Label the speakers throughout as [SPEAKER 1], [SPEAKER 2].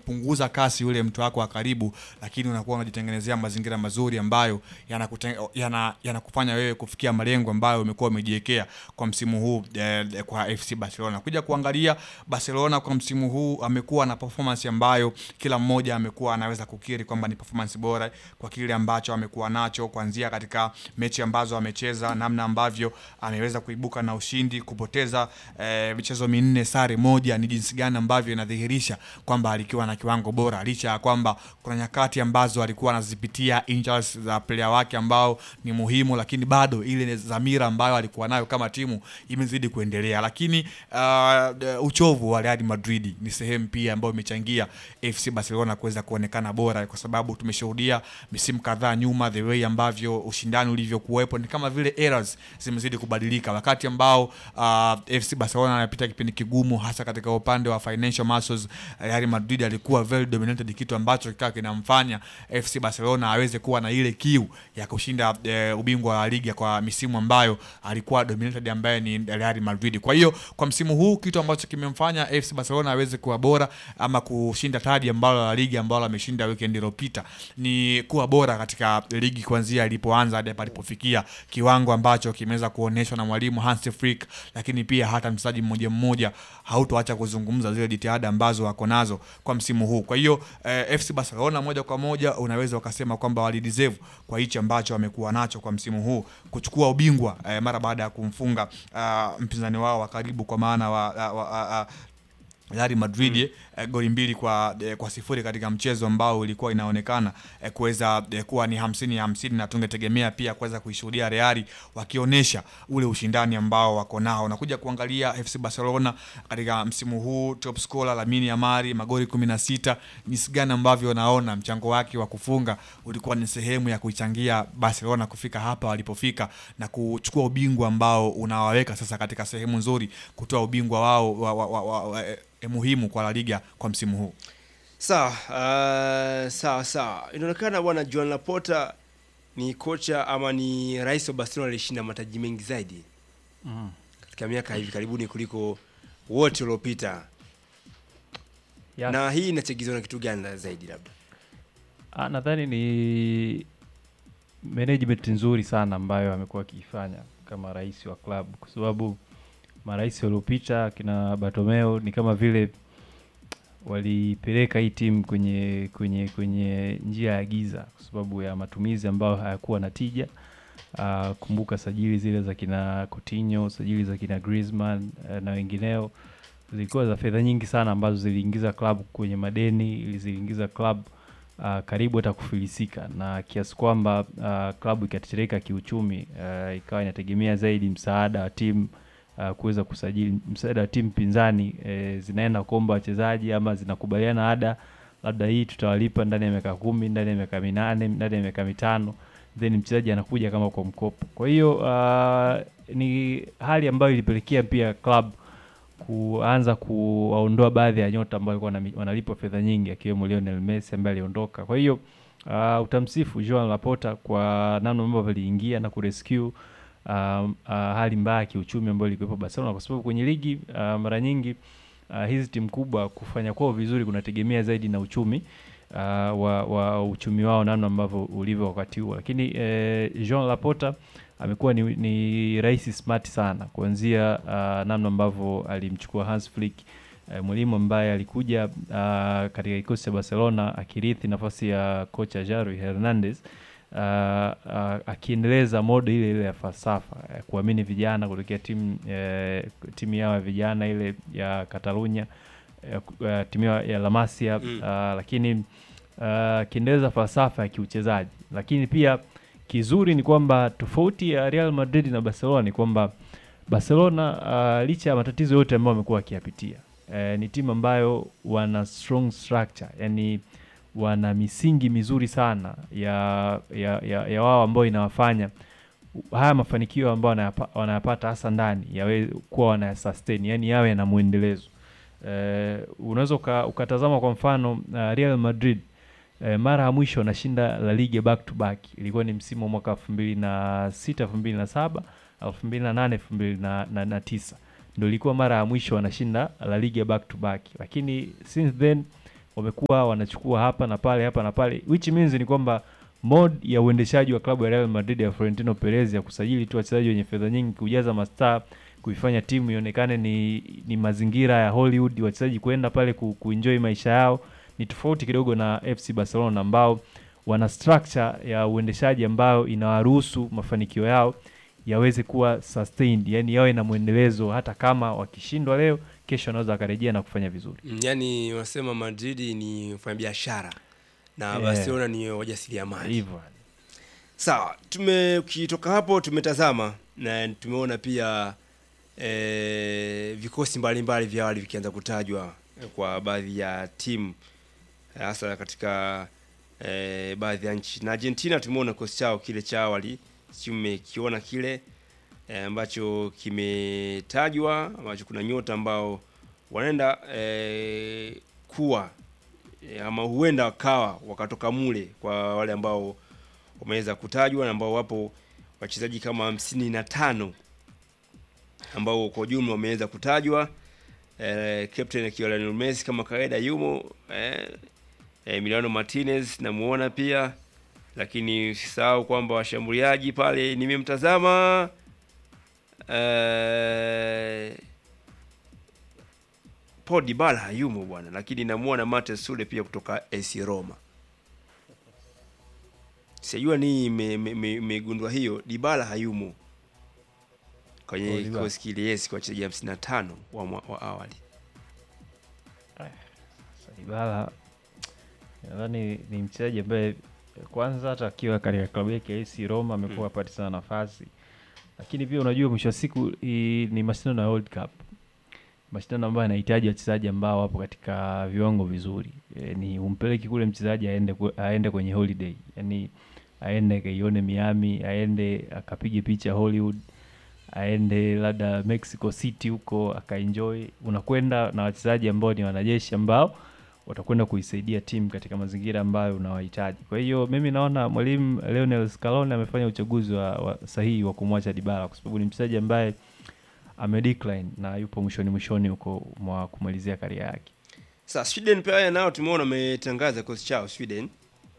[SPEAKER 1] unapunguza kasi yule mtu wako wa karibu, lakini unakuwa unajitengenezea mazingira mazuri ambayo yanakute- yana- yanakufanya wewe kufikia malengo ambayo umekuwa umejiwekea kwa msimu huu eh, kwa FC Barcelona. Kuja kuangalia Barcelona kwa msimu huu amekuwa na performance ambayo kila mmoja amekuwa anaweza kukiri kwamba ni performance bora kwa kile ambacho amekuwa nacho kuanzia katika mechi ambazo amecheza, namna ambavyo ameweza kuibuka na ushindi, kupoteza eh, michezo minne, sare moja, ni jinsi gani ambavyo inadhihirisha kwamba alikuwa na kiwango bora, licha ya kwamba kuna nyakati ambazo alikuwa anazipitia injuries za player wake ambao ni muhimu, lakini bado ile dhamira ambayo alikuwa nayo kama timu imezidi kuendelea. Lakini uh, uchovu wa Real Madrid ni sehemu pia ambayo imechangia FC Barcelona kuweza kuonekana bora, kwa sababu tumeshuhudia misimu kadhaa nyuma the way ambavyo ushindani ulivyokuwepo, ni kama vile eras zimezidi kubadilika, wakati ambao uh, FC Barcelona anapita kipindi kigumu, hasa katika upande wa financial muscles. Real Madrid alikuwa very dominated, kitu ambacho kikawa kinamfanya FC Barcelona aweze kuwa na ile kiu ya kushinda eh, ubingwa wa liga kwa misimu ambayo alikuwa dominated, ambaye ni Real Madrid. Kwa hiyo kwa msimu huu kitu ambacho kimemfanya FC Barcelona aweze kuwa bora ama kushinda taji ambalo la ligi ambalo ameshinda weekend iliyopita ni kuwa bora katika ligi kuanzia ilipoanza hadi palipofikia kiwango ambacho kimeweza kuonyeshwa na mwalimu Hans Flick, lakini pia hata mchezaji mmoja mmoja hautoacha kuzungumza zile jitihada ambazo wako nazo kwa msimu huu. Kwa hiyo eh, FC Barcelona moja kwa moja unaweza ukasema kwamba walideserve kwa hichi ambacho wamekuwa nacho kwa msimu huu kuchukua ubingwa eh, mara baada ya kumfunga uh, mpinzani wao wa karibu kwa maana wa, wa, wa, uh, Real Madrid eh, goli mbili kwa, eh, kwa sifuri katika mchezo ambao ulikuwa inaonekana eh, kuweza eh, kuwa ni hamsini ya hamsini na tungetegemea pia kuweza kuishuhudia Real wakionyesha ule ushindani ambao wako nao. Nakuja kuangalia FC Barcelona katika msimu huu, top scorer Lamine Yamal magoli kumi na sita. Jinsi gani ambavyo naona mchango wake wa kufunga ulikuwa ni sehemu ya kuichangia Barcelona kufika hapa walipofika na kuchukua ubingwa ambao unawaweka sasa katika sehemu nzuri kutoa ubingwa wao wa, wa, wa, wa, wa, eh, muhimu kwa La Liga kwa msimu huu.
[SPEAKER 2] Sawa, uh, sawa sawa. Inaonekana bwana Joan Laporta ni kocha ama ni rais wa Barcelona alishinda mataji mengi zaidi
[SPEAKER 3] Mm.
[SPEAKER 2] katika miaka hivi karibuni kuliko wote waliopita.
[SPEAKER 3] Yes.
[SPEAKER 2] Na hii inachagizwa na kitu gani la- zaidi labda?
[SPEAKER 3] Ah, nadhani ni management nzuri sana ambayo amekuwa akiifanya kama rais wa klabu, kwa sababu marais waliopita kina Bartomeu ni kama vile walipeleka hii timu kwenye kwenye kwenye njia ya giza kwa sababu ya matumizi ambayo hayakuwa na tija. Uh, kumbuka sajili zile za kina Coutinho, sajili za kina Griezmann uh, na wengineo zilikuwa za fedha nyingi sana ambazo ziliingiza klabu kwenye madeni, ili ziliingiza klabu uh, karibu hata kufilisika na kiasi kwamba uh, klabu ikatetereka kiuchumi, uh, ikawa inategemea zaidi msaada wa timu uh, kuweza kusajili msaada wa timu pinzani eh, zinaenda kuomba wachezaji ama zinakubaliana ada, labda hii tutawalipa ndani ya miaka kumi, ndani ya miaka minane, ndani ya miaka mitano, then mchezaji anakuja kama kwa mkopo. Kwa hiyo uh, ni hali ambayo ilipelekea pia club kuanza kuwaondoa baadhi ya nyota ambao walikuwa wanami- wanalipwa fedha nyingi akiwemo Lionel Messi ambaye aliondoka. Kwa hiyo uh, utamsifu Joan Laporta kwa namna ambavyo aliingia na kurescue um, uh, hali mbaya ya kiuchumi ambayo ilikuwepo Barcelona, kwa sababu kwenye ligi uh, mara nyingi uh, hizi timu kubwa kufanya kwao vizuri kunategemea zaidi na uchumi uh, wa, wa uchumi wao namna ambavyo ulivyo wakati huo, lakini eh, Joan Laporta amekuwa ni, ni rais smart sana kuanzia uh, namna ambavyo alimchukua Hans Flick uh, mwalimu ambaye alikuja uh, katika kikosi cha Barcelona akirithi nafasi ya kocha Javi Hernandez uh, uh, akiendeleza modo ile ile ya falsafa ya kuamini vijana kutokea timu eh, timu yao ya vijana ile ya Catalunya eh, ku- eh, timu yao ya La Masia
[SPEAKER 2] Mm.
[SPEAKER 3] uh, lakini uh, akiendeleza falsafa ya kiuchezaji, lakini pia kizuri ni kwamba tofauti ya Real Madrid na Barcelona ni kwamba Barcelona uh, licha ya matatizo yote ambayo wamekuwa wakiyapitia eh, ni timu ambayo wana strong structure, yani wana misingi mizuri sana ya ya, ya, ya wao ambayo inawafanya haya mafanikio ambayo wanayapa- wanayapata hasa ndani yawe kuwa wanayasustain, yani yawe yana mwendelezo. Eh, unaweza uka, ukatazama kwa mfano uh, Real Madrid eh, mara ya mwisho wanashinda La Liga back to back ilikuwa ni msimu wa mwaka elfu mbili na sita elfu mbili na saba elfu mbili na nane elfu mbili na, na, na tisa ndo ilikuwa mara ya mwisho wanashinda La Liga back to back, lakini since then wamekuwa wanachukua hapa na pale hapa na pale which means ni kwamba mod ya uendeshaji wa klabu ya Real Madrid ya Florentino Perez ya kusajili tu wachezaji wenye fedha nyingi kujaza mastaa kuifanya timu ionekane ni, ni mazingira ya Hollywood wachezaji kwenda pale ku, kuenjoy maisha yao ni tofauti kidogo na FC Barcelona ambao wana structure ya uendeshaji ambayo inawaruhusu mafanikio yao yaweze kuwa sustained, yani yawe na mwendelezo hata kama wakishindwa leo, kesho wanaweza wakarejea na kufanya vizuri.
[SPEAKER 2] Mm, yaani wanasema Madrid ni mfanyabiashara na
[SPEAKER 3] Eh.
[SPEAKER 2] Barcelona ni wajasiriamali.
[SPEAKER 3] Hivyo
[SPEAKER 2] Sawa, tume ukitoka hapo tumetazama na tumeona pia e, vikosi mbalimbali vya awali vikianza kutajwa eh, kwa baadhi ya timu eh, hasa katika e, baadhi ya nchi. Na Argentina tumeona kikosi chao kile cha awali, tumekiona kile eh, ambacho kimetajwa ambacho kuna nyota ambao wanaenda e, kuwa e, ama huenda wakawa wakatoka mule kwa wale ambao wameweza kutajwa na ambao wapo wachezaji kama hamsini na tano ambao kwa ujumla wameweza kutajwa eh, captain akiwa Lionel Messi kama kawaida yumo eh, eh, Emiliano Martinez namuona pia, lakini usisahau kwamba washambuliaji pale nimemtazama eh, Paul Dybala hayumo bwana, lakini namuona Martin Sule pia kutoka AC Roma. Sijua ni imegundua me, me, megundua hiyo Dybala hayumo
[SPEAKER 3] Oh,
[SPEAKER 2] kwenye
[SPEAKER 3] Dybala.
[SPEAKER 2] kikosi kile, yes, kwa wachezaji 55 wa, mwa- wa awali.
[SPEAKER 3] Ibala nadhani ni mchezaji ambaye kwanza hata akiwa katika klabu yake ya AC Roma amekuwa
[SPEAKER 2] Mm.
[SPEAKER 3] apati sana nafasi, lakini pia unajua mwisho wa siku hii ni mashindano ya World Cup, mashindano ambayo yanahitaji wachezaji ambao wapo katika viwango vizuri. E, ni umpeleki kule mchezaji aende, kwe- aende kwenye holiday, yani aende akaione Miami, aende akapige picha Hollywood, aende labda Mexico City huko akaenjoy. Unakwenda na wachezaji ambao ni wanajeshi ambao watakwenda kuisaidia timu katika mazingira ambayo unawahitaji. Kwa hiyo mimi naona mwalimu Lionel Scaloni amefanya uchaguzi wa, wa sahihi wa kumwacha Dybala kwa sababu ni mchezaji ambaye amedecline na yupo mwishoni mwishoni huko mwa kumalizia karia yake.
[SPEAKER 2] Sasa Sweden pia nao tumeona wametangaza kikosi chao Sweden.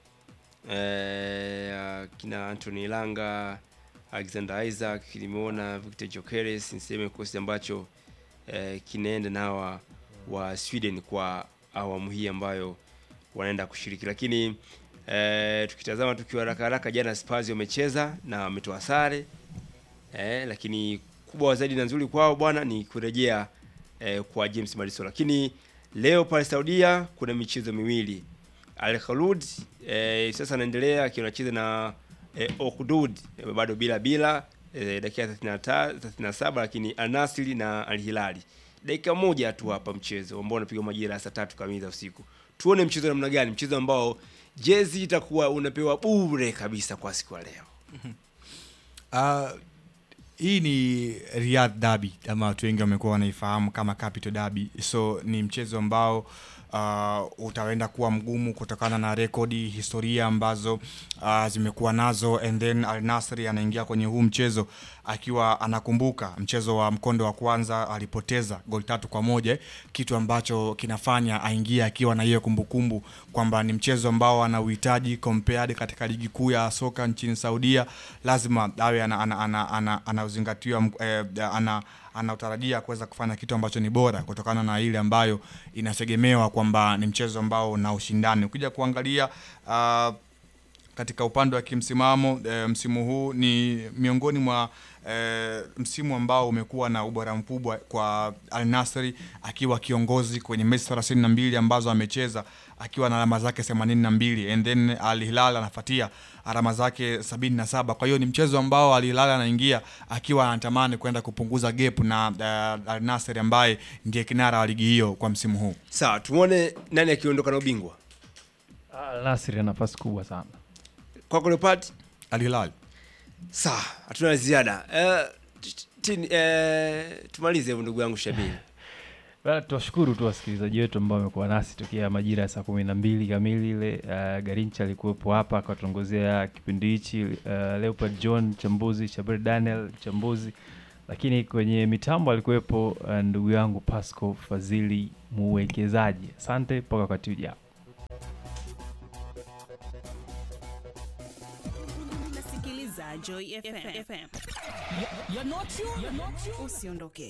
[SPEAKER 2] Eh, kina Anthony Langa, Alexander Isaac, nimeona Victor Gyökeres, niseme kikosi ambacho eh, kinaenda na hawa wa Sweden kwa awamu hii ambayo wanaenda kushiriki, lakini eh, tukitazama tukiwa haraka haraka, jana Spurs wamecheza na wametoa sare eh, lakini kubwa zaidi na nzuri kwao bwana ni kurejea eh, kwa James Madison, lakini leo pale Saudia kuna michezo miwili. Al Khaloud eh, sasa anaendelea akiwa anacheza na eh, Okdud eh, bado bila bila eh, dakika 35 37, lakini Al Nassr na Al Hilali dakika moja tu hapa mchezo ambao unapigwa majira ya saa tatu kamili za usiku. Tuone mchezo namna gani, mchezo ambao jezi itakuwa unapewa bure kabisa kwa siku ya leo.
[SPEAKER 1] Uh, hii ni Riyadh Derby ama watu wengi wamekuwa wanaifahamu kama Capital Derby. So ni mchezo ambao uh, utaenda kuwa mgumu kutokana na rekodi, historia ambazo uh, zimekuwa nazo, and then Al Nassr anaingia kwenye huu mchezo akiwa anakumbuka mchezo wa mkondo wa kwanza alipoteza goli tatu kwa moja, kitu ambacho kinafanya aingie akiwa na hiyo kumbukumbu kwamba ni mchezo ambao ana uhitaji compared katika ligi kuu ya soka nchini Saudia, lazima awe ana, ana, ana, ana, anauzingatiwa mk- eh, ana anatarajia kuweza kufanya kitu ambacho ni bora kutokana na ile ambayo inategemewa kwamba ni mchezo ambao una ushindani. Ukija kuangalia uh, katika upande wa kimsimamo e, msimu huu ni miongoni mwa e, msimu ambao umekuwa na ubora mkubwa kwa Al Nassr akiwa kiongozi kwenye mechi 32 ambazo amecheza akiwa na alama zake 82 and then Al Hilal anafuatia alama zake 77. Kwa hiyo ni mchezo ambao Al Hilal anaingia akiwa anatamani kwenda kupunguza gap na uh, Al Nassr ambaye ndiye kinara wa ligi hiyo kwa msimu huu.
[SPEAKER 2] Sawa, tuone nani akiondoka na ubingwa.
[SPEAKER 3] Al Nassr ana nafasi kubwa sana.
[SPEAKER 2] Kwako Leopard?
[SPEAKER 1] Al Hilal
[SPEAKER 2] Sawa, hatuna la ziada. Eh, t- t- eh, tumalize hivyo ndugu yangu Shabiri.
[SPEAKER 3] Bana, tuwashukuru tu wasikilizaji wetu ambao wamekuwa nasi tokea majira ya saa kumi na mbili kamili ile. Uh, Garincha alikuwepo hapa akatongozea kipindi hichi. Uh, Leopard John mchambuzi, Shabir Daniel mchambuzi, lakini kwenye mitambo alikuwepo uh, ndugu yangu Pasco Fadhili muwekezaji. Asante mpaka wakati ujao.
[SPEAKER 4] Unasikiliza Joy FM. Usiondoke.